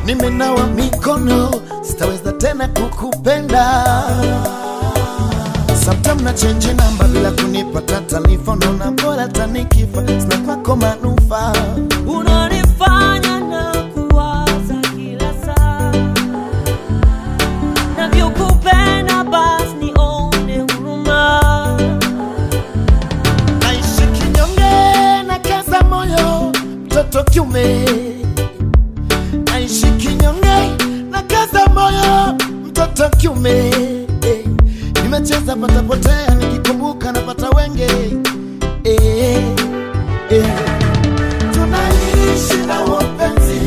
nimenawa mikono, sitaweza tena kukupenda. Sometime na change namba bila kunipata taarifa, naona bora tanikifa, sina kwako manufaa. unanifanya na kuwaza kila saa navyokupenda basi nione huruma naishi kinyonge na kaza moyo mtoto kiume naishi kinyonge na kaza moyo mtoto kiume Eh, nimecheza patapotea nikikumbuka napata wenge Eh, eh. tunaishi na wapenzi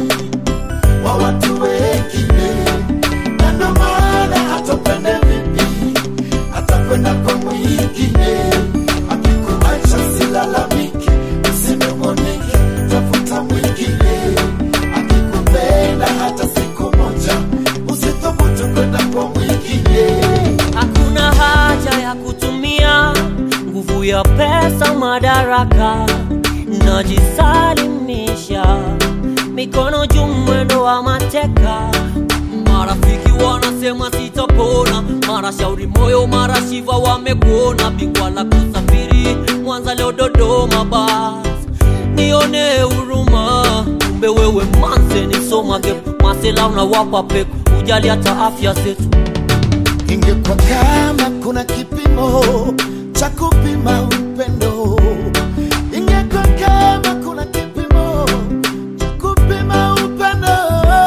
wa watu wengine na ndo maana hatopende vipi atakwenda kwa mwingine akikuacha silalamiki usinung'unike tafuta mwingine akikupenda hata siku moja usithubutu kwenda kwa mwingine hakuna haja ya kutumia nguvu ya pesa madaraka najisalimisha mikono juu mwendo wa mateka marafiki wanasema sitapona mara shauri moyo mara shiva wamekuona bingwa la kusafiri mwanza leo dodoma bas nione huruma kumbe wewe manse nisomage masela unawapa peku ujali hata afya zetu ingekuwa kama kuna kipimo cha kupima upendo, ingekuwa kama kuna kipimo cha kupima upendo,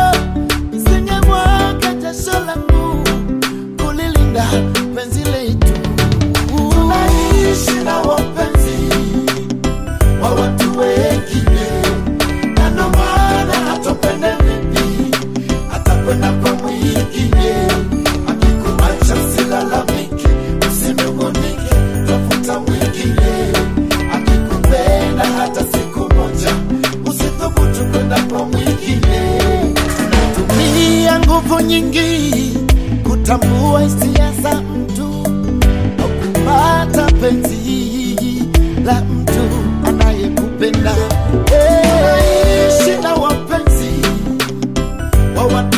isingemwaga jasho langu kulilinda penzi letu. Tunaishi na wapenzi wa watu wengine, na ndo maana hatopende vipi, atakwenda kwa mwingine akikuacha silalamiki, usinung'unike, tafuta mwingine akikupenda hata siku moja, usithubutu kwenda kwa mwingine. Tumia nguvu nyingi kutambua hisia za mtu au kupata penzi la mtu anayekupenda. Hey, ishi na wapenzi wa watu